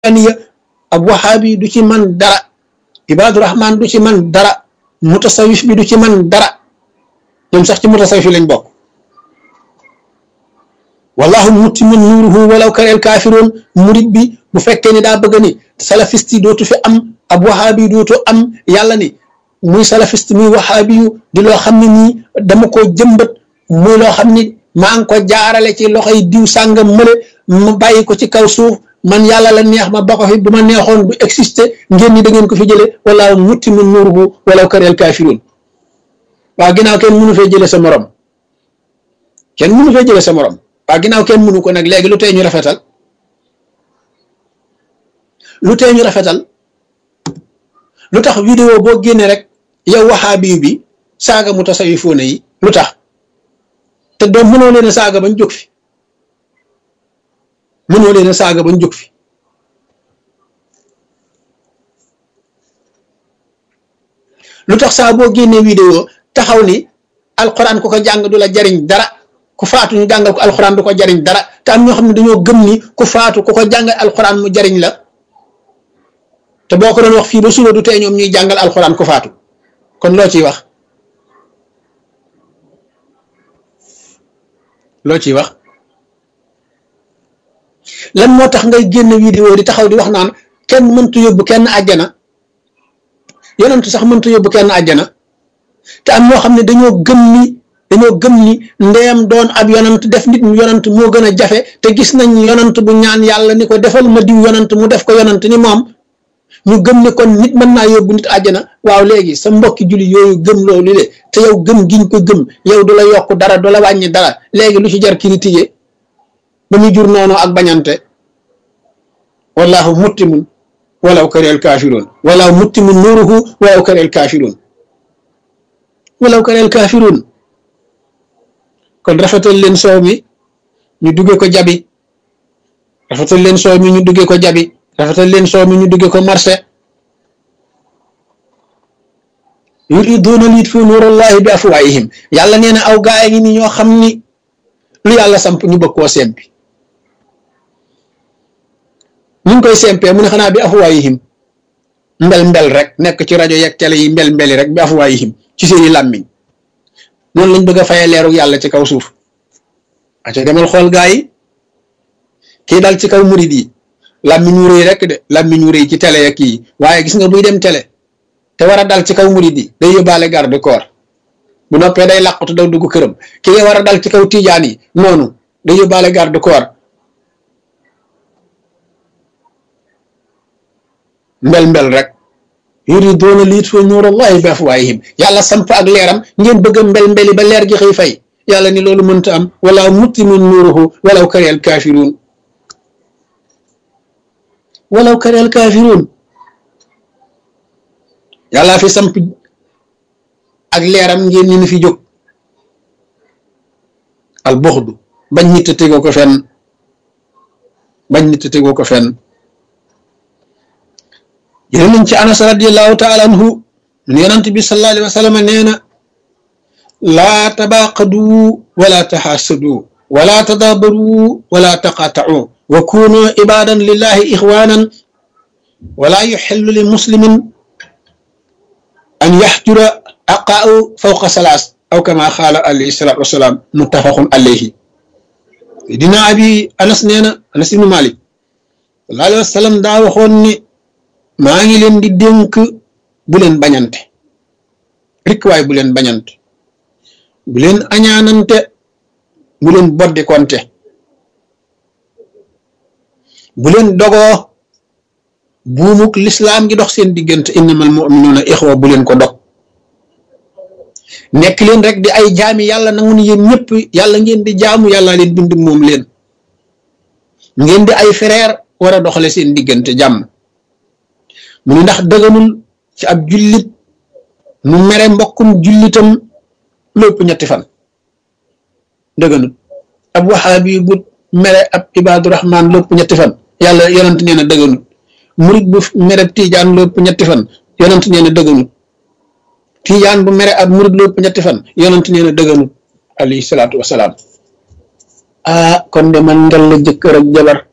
tijaniya ab wahaabi du ci man dara ibaadu rahman du ci man dara mutasawif bi du ci man dara ñoom sax ci mutasawif lañ bokk wallahu mutimmu nuuruhu walaw kareel kaafiroon murit bi bu fekkee ni daa bëgg ni salafiste yi dootu fi am ab wahaabi dootu am yàlla ni muy salafiste muy wahaabi yu di loo xam ne nii dama ko jëmbat muy loo xam ni maa ngi ko jaarale ci loxoy diw sàngam mële ma bàyyi ko ci kaw suuf man yàlla la neex ma ba ko fi bu ma neexoon du exister ngeen ni da ngeen ko fi jële wala mutimmu nuuruhu walaw kareel kaafiroon waa ginnaaw kenn mënu fee jële sa morom kenn mënu fee jële sa morom waa ginnaaw kenn mënu ko nag léegi lu tee ñu rafetal lu tee ñu rafetal lu tax vidéo boo génnee rek yow waxaabi bi saaga mu tasawifoone yi lu tax te doom mënoo leen a saaga bañ jóg fi mënoo leen a saaga bañ jóg fi lu tax saa boo génnee vidéo taxaw ni alxuraan ku ko jàng du la jariñ dara ku faatu ñu jàngal ko alxuraan du ko jariñ dara te am ñoo xam ne dañoo gëm ni ku faatu ku ko jàngal alxuraan mu jariñ la te boo ko doon wax fii ba suba du tee ñoom ñuy jàngal alxuraan ku faatu kon loo ciy wax loo ciy wax lan moo tax ngay génn vidéo di taxaw di wax naan kenn mëntu yóbbu kenn àjjana yonentu sax mëntu yóbbu kenn àjjana te am ñoo xam ne dañoo gëm ni dañoo gëm ni ndeyam doon ab yonant def nit mu yonant moo gën a jafe te gis nañ yonant bu ñaan yàlla ni ko defal ma diw yonant mu def ko yonant ni moom ñu gëm ne kon nit mën naa yóbbu nit àjjana waaw léegi sa mbokki julli yooyu gëm loolu le te yow gëm giñ ko gëm yow du la yokk dara du la wàññi dara léegi lu ci jar critiquer ba muy jur noonu ak bañante wallahu muttimun walaw kareel kaafiroon walaw muttimun nuuruhu walaw kareel kaafiroon walaw kareel kaafiroon kon rafetal leen soow mi ñu dugge ko jabi rafetal leen soow mi ñu dugge ko jabi rafetal leen soow mi ñu dugge ko marché yuriduuna liyutfiu nuurallahi bi afwaahihim yàlla nee na aw gaay ngi ni ñoo xam ni lu yàlla samp ñu bëgg koo sempi ñu ngi koy sempee mu ne xanaa bi afwaahihim mbel mbel rek nekk ci rajo yeeg télé yi mbel mbeli rek bi afwaahihim ci seeni làmmiñ noonu lañ bëgg a fayee leeru yàlla ci kaw suuf aca demal xool gaa yi kii dal ci kaw murid yi làmmiñ wu rëy rek de làmmiñ wu rëy ci télé ak kii waaye gis nga buy dem télé te war a dal ci kaw murid yi day yóbbaale garde corps bu noppee day làqutu daw dugg këram kii war a dal ci kaw tijaan yi noonu day yóbbaale garde corps mbel mbel rek yuriduuna liyutfiu nuurallahi bi afwaahihim yàlla samp ak leeram ngeen bëgg a mbel mbeli ba leer gi xëy fay yàlla ni loolu mënta am wala muttimu nuuruhu walaw karihal kaafiruun walaw karihal kaafiruun yàlla fi samp ak leeram ngeen ni fi jóg al buxdu bañ nit a tegoo ko fenn bañ nit a tegoo ko fenn jële nañ ci anas radiallahu taala anhu mun yonant bi sallallahu alayhi wa sallam nee na laa tabaaqadu wala taxaasadu wala tadaabaru wala taqaatau wa kunu ibadan lillahi ixwanan wala yuxillu li muslimin an yaxjura aqaau fawqa salaas aw kama qaala alayhi salaatu wasalaam muttafaqun alayhi dina abi anas nee na anas ibnu malik sallallahu alayhi wa sallam daa waxoon ni maa ngi leen di dénk bu leen bañante rikk waay bu leen bañante bu leen añaanante bu leen boddi konte bu leen dogoo buumuk lislaam gi dox seen diggante innamal mu'minuuna ixwa bu leen ko dog nekk leen rek di ay jaami yàlla nangu ni yéen ñëpp yàlla ngeen di jaamu yàlla leen bind moom leen ngeen di ay frère war a doxale seen diggante jàmm mu ne ndax dëgganul ci ab jullit mu mere mbokkum jullitam lépp ñetti fan dëgganul ab waxaabi bu mere ab ibaadu rahmaan lépp ñetti fan yàlla yonent nee na dëgganul murit bu mere tiijaan lépp ñetti fan yonent nee na dëgganul tiijaan bu mere ab murit lépp ñetti fan yonent nee na dëgganul alayhi salaatu wasalaam ah kon de man ndel la jëkkër ak jabar